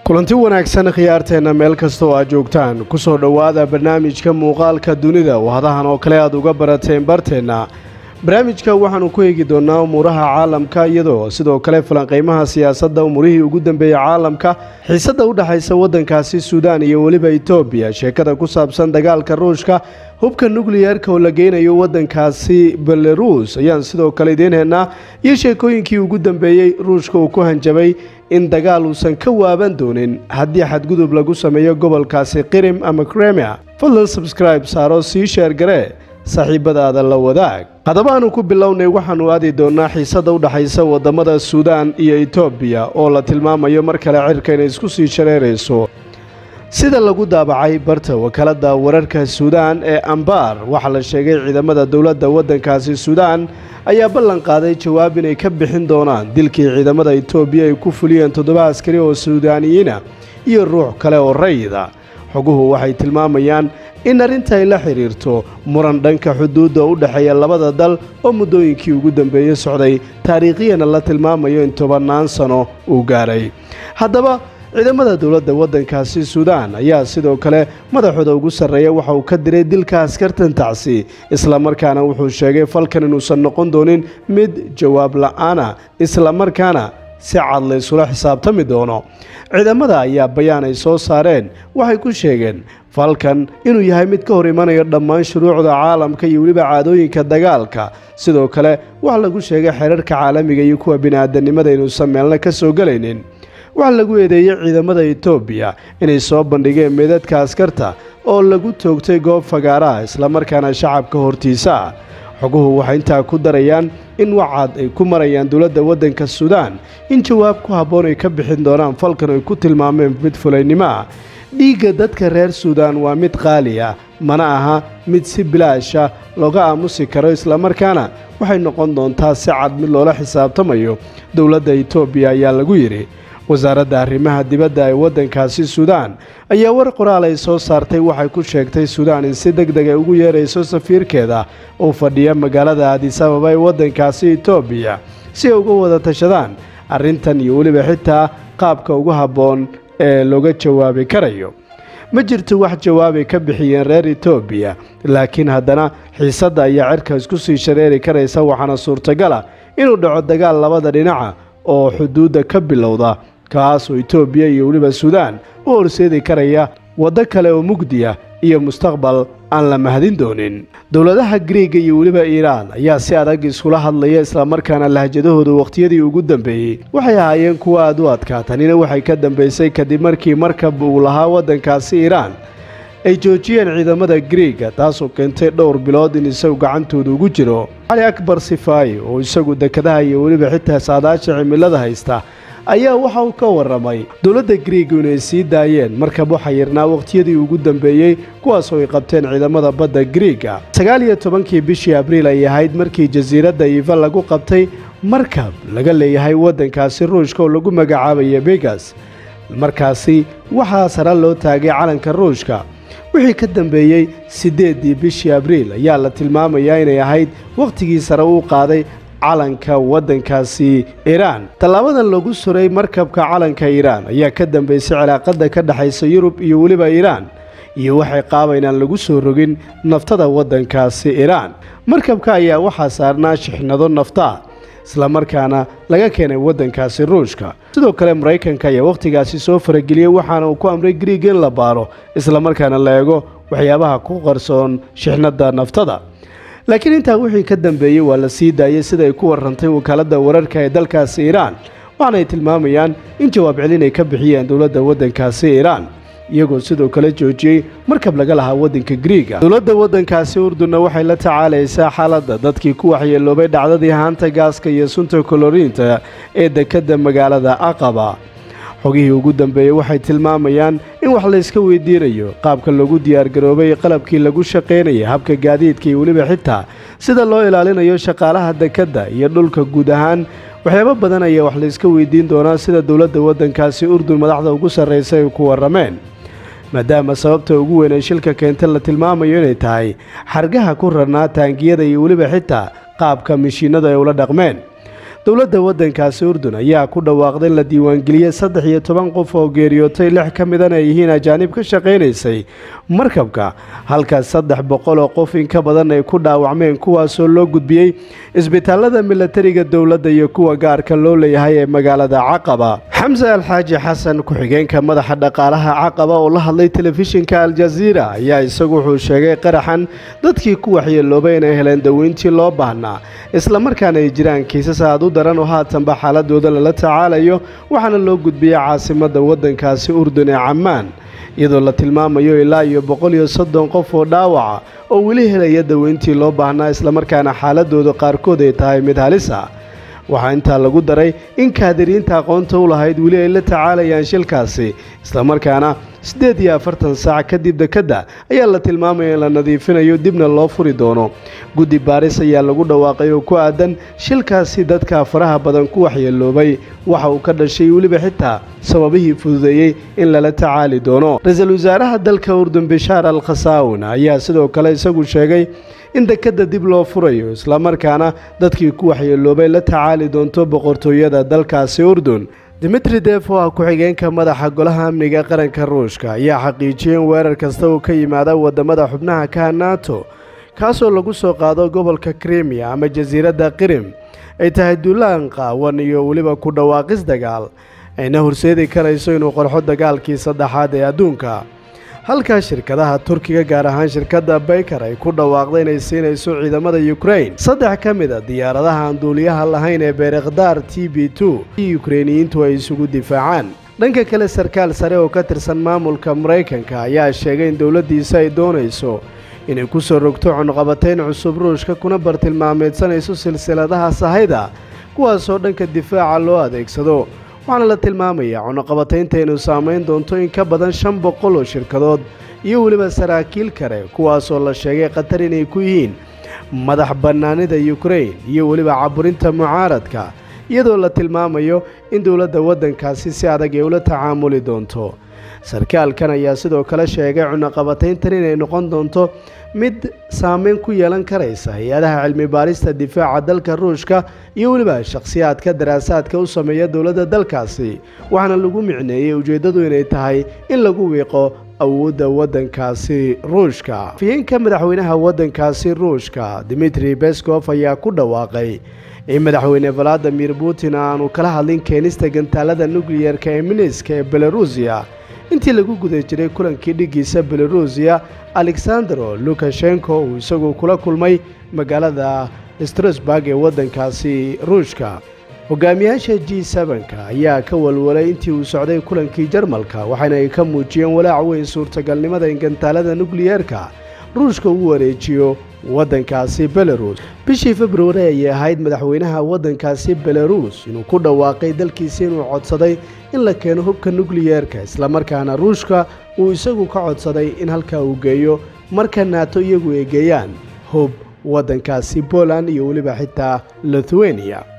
kulanti wanaagsan khiyaarteenna meel kasta oo aad joogtaan ku soo dhowaada barnaamijka muuqaalka dunida wahadahan oo kale aad uga barateen barteenna barnaamijka waxaannu ku eegi doonnaa umuuraha caalamka iyadoo sidoo kale falanqaymaha siyaasadda umurihii ugu dambeeyey caalamka xiisadda u dhexaysa waddankaasi suudaan iyo weliba etoobiya sheekada ku saabsan dagaalka ruushka hubka nukliyeerka oo la geynayo waddankaasi belaruus ayaan sidoo kale idiin heenaa iyo sheekooyinkii ugu dambeeyey ruushka uu ku hanjabay in dagaal uusan ka waaban doonin haddii xadgudub lagu sameeyo gobolkaasi qirim ama kremia fadlan sabskribe saaro sii sheergaree saaxiibadaada la wadaag haddaba aanu ku bilownay waxaannu aadi doonnaa xiisadda u dhexaysa waddamada suudaan iyo etoobiya oo la tilmaamayo mar kale cirka inay isku sii shareerayso sida lagu daabacay barta wakaaladda wararka suudaan ee ambaar waxaa la sheegay ciidamada dowladda waddankaasi suudaan ayaa ballan qaaday jawaab inay ka bixin doonaan dilkii ciidamada etoobiya ay ku fuliyeen toddoba askari oo suudaaniyiina iyo ruux kale oo rayida xoguhu waxay tilmaamayaan in arrinta ay la xidhiirto muran dhanka xuduudda u dhexeeya labada dal oo muddooyinkii ugu dambeeyey socday taariikhiyana la tilmaamayo in tobannaan sano uu gaaray haddaba ciidamada dowladda waddankaasi suudaan ayaa sidoo kale madaxooda ugu sarreeya waxa uu ka diray dilka askartan tacsi islamarkaana wuxuu sheegay falkan inuusan noqon doonin mid jawaab la'aana islamarkaana si cad la ysula xisaabtami doono ciidamada ayaa bayaan ay soo saareen waxay ku sheegeen falkan inuu yahay mid ka hor imanayo dhammaan shuruucda caalamka iyo weliba caadooyinka dagaalka sidoo kale waxaa lagu sheegay xeerarka caalamiga iyo kuwa bini'aadanimada inuusan meelna ka soo gelaynin waxaa lagu eedeeyey ciidamada etoobiya inay soo bandhigeen meedadka askarta oo lagu toogtay goob fagaaraha islamarkaana shacabka hortiisa ah xoguhu waxay intaa ku darayaan in wacad ay ku marayaan dowladda waddanka suudaan in jawaab ku habboon ay ka bixin doonaan falkan ay ku tilmaameen mid fulaynimo ah dhiigga dadka reer suudaan waa mid qaali ah mana aha mid si bilaasha looga aamusi karo islamarkaana waxay noqon doontaa si cad mid loola xisaabtamayo dowladda etoobiya ayaa lagu yidhi wasaaradda arrimaha dibadda ee waddankaasi suudaan ayaa war qoraal ay soo saartay waxay ku sheegtay suudaan in si deg deg ay ugu yeerayso safiirkeeda uu fadhiya magaalada aadisababa ee waddankaasi etoobiya si ay uga wada tashadaan arrintan iyo weliba xitaa qaabka ugu habboon ee looga jawaabi karayo ma jirto wax jawaabay ka bixiyeen reer etoobiya laakiin haddana xiisadda ayaa cirka isku sii shareeri karaysa waxaana suurtagala inuu dhaco dagaal labada dhinaca oo xuduudda ka bilowda kaas oo etoobiya iyo weliba suudaan u horseedi karaya waddo kale oo mugdiya iyo mustaqbal aan la mahadin doonin dowladaha griiga iyo weliba iiraan ayaa si adag iskula hadlaya islamarkaana lahjadahooda wakhtiyadii ugu dambeeyey waxay ahaayeen kuwa aad u adkaa tanina waxay ka dambaysay kadib markii markab uu lahaa waddankaasi iiraan ay joojiyeen ciidamada griiga taasoo keentay dhowr bilood in isagu gacantooda ugu jiro cali akbar sifaayi oo isagu dekadaha iyo weliba xitaa saadaasha cimilada haysta ayaa waxa uu ka warramay dowladda griigu inay sii daayeen markab waxa yirnaa wakhtiyadii ugu dambeeyey kuwaasoo ay qabteen ciidamada badda griiga sagaal iyo tobankii bishii abriil ay ahayd markii jasiiradda iiva lagu qabtay markab laga leeyahay waddankaasi ruushka oo lagu magacaabaya begas markaasi waxaa sare loo taagay calanka ruushka wixii ka dambeeyey siddeeddii bishii abriil ayaa la tilmaamayaa inay ahayd wakhtigii sare uu qaaday calanka waddankaasi iiraan tallaabadan lagu suray markabka calanka iiraan ayaa ka dambaysay cilaaqadda ka dhexaysa yurub iyo weliba iiraan iyo waxay qaaba inaan lagu soo rogin naftada waddankaasi iiraan markabka ayaa waxaa saarnaa shixnado naftaa islamarkaana laga keenay waddankaasi ruushka sidoo kale maraykanka ayaa wakhtigaasi soo farageliyey waxaana uu ku amray griig in la baaro islamarkaana la eego waxyaabaha ku qarsoon shixnadda naftada laakiin intaa wixii ka dambeeyey waa la sii daayey sida ay ku warrantay wakaaladda wararka ee dalkaasi iiraan waxaana ay tilmaamayaan in jawaab celin ay ka bixiyeen dowladda waddankaasi iiraan iyagoo sidoo kale joojiyey markab laga lahaa waddanka griiga dowladda waddankaasi urdunna waxay la tacaalaysaa xaaladda dadkii ku waxyeeloobay dhacdadii haanta gaaska iyo sunta koloriinta ee dekedda magaalada aqaba xogihii ugu dambeeyey waxay tilmaamayaan in wax layska weydiinayo qaabka lagu diyaargaroobay qalabkii lagu shaqaynaya habka gaadiidka iyo weliba xitaa sida loo ilaalinayo shaqaalaha dekedda iyo dhulka guud ahaan waxyaabo badan ayaa wax layska weydiin doonaa sida dowladda waddankaasi urdun madaxda ugu sarraysa ay ku warrameen maadaama sababta ugu weyn ee shilka keenta la tilmaamayo inay tahay xargaha ku rarnaa taangiyada iyo weliba xitaa qaabka mishiinada ay ula dhaqmeen dowladda waddankaasi urdun ayaa ku dhawaaqday in la diiwaangeliyey saddex iyo toban qof oo geeriyootay lix ka midana ay yihiin ajaanib ka shaqaynaysay markabka halkaas saddex boqol oo qof in ka badan ay ku dhaawacmeen kuwaasoo loo gudbiyey isbitaalada milatariga dowladda iyo kuwa gaarka loo leeyahay ee magaalada caqaba xamse alxaaji xasan ku-xigeenka madaxa dhaqaalaha caqaba oo la hadlay telefishinka aljaziira ayaa isagu wuxuu sheegay qaraxan dadkii ku waxyeeloobay inay heleen daweyntii loo baahnaa islamarkaana ay jiraan kiisas aad u daran oo haatanba xaaladooda lala tacaalayo waxaana loo gudbiyey caasimadda waddankaasi urdun ee cammaan iyadoo la tilmaamayo ilaa iyo boqol iyo soddon qof oo dhaawaca oo weli helaya daweyntii loo baahnaa islamarkaana xaaladooda qaarkood ay tahay mid halis ah waxaa intaa lagu daray in kaadiriinta aqoonta u lahayd weli ay la tacaalayaan shilkaasi islamarkaana siddeed iyo afartan saac kadib dekedda ayaa la tilmaamaya in la nadiifinayo dibna loo furi doono guddi baaris ayaa lagu dhawaaqay oo ku aadan shilkaasi dadka faraha badan ku waxyeeloobay waxa uu ka dhashay weliba xitaa sababihii fududeeyey in lala tacaali doono ra-iisul wasaaraha dalka urdun bishaar al khasaawun ayaa sidoo kale isagu sheegay in dekedda dib loo furayo islamarkaana dadkii ku waxyeeloobay la tacaali doonto boqortooyada dalkaasi urdun dimitri def oo ah ku-xigeenka madaxa golaha amniga qaranka ruushka ayaa xaqiijiyey in weerar kasta uu ka yimaada wadamada xubnaha kaha nato kaasoo lagu soo qaado gobolka krimiya ama jasiiradda qirim ay tahay duulaan qaawan iyo weliba ku dhawaaqis dagaal ayna horseedi karayso inuu qorxo dagaalkii saddexaad ee adduunka halkaa shirkadaha turkiga gaar ahaan shirkadda bayker ay ku dhawaaqday inay siinayso ciidamada yukrain saddex ka mid a diyaaradaha aan duuliyaha lahayn ee beerekhdaar t b two i yukreiniyiintu ay isugu difaacaan dhanka kale sarkaal sare oo ka tirsan maamulka maraykanka ayaa sheegay in dowladdiisa ay doonayso inay ku soo rogto cunqabatayn cusub ruushka kuna bartilmaameedsanayso silsiladaha sahayda kuwaasoo dhanka difaaca loo adeegsado waxaana la tilmaamayaa cunuqabataynta inuu saamayn doonto in ka badan shan boqol oo shirkadood iyo weliba saraakiil kale kuwaasoo la sheegay khatar inay ku yihiin madax bannaanida yukrain iyo weliba caburinta mucaaradka iyadoo la tilmaamayo in dowladda waddankaasi si adag ay ula tacaamuli doonto sarkaalkan ayaa sidoo kale sheegay cunuqabatayntan inay noqon doonto mid saameyn ku yeelan karaysa hay-adaha cilmi baarista difaaca dalka ruushka iyo weliba shakhsiyaadka daraasaadka u sameeya dowladda dalkaasi waxaana lagu micneeyey ujeeddadu inay tahay in lagu wiiqo awoodda waddankaasi ruushka afhayeenka madaxweynaha waddankaasi ruushka dimitri bescof ayaa ku dhawaaqay in madaxweyne valadimir putin aanu kala hadlin keenista gantaalada nukliyerka ee miniska ee belarusiya intii lagu guda jiray kulankii dhiggiisa belarusiya alexandro lukashenko uu isagu kula kulmay magaalada strasburg ee waddankaasi ruushka hogaamiyaasha g sebanka ayaa ka walwalay intii uu socday kulankii jarmalka waxaana ay ka muujiyeen walaac weyn suurtagalnimada in gantaalada nukliyeerka ruushka uu wareejiyo waddankaasi belarus bishii februari ayay ahayd madaxweynaha waddankaasi belarus inuu ku dhawaaqay dalkiisa inuu codsaday in la keeno hubka nukliyeerka islamarkaana ruushka uu isagu ka codsaday in halkaa uu geeyo marka naato iyagu ay geeyaan hub waddankaasi poland iyo weliba xitaa lithuania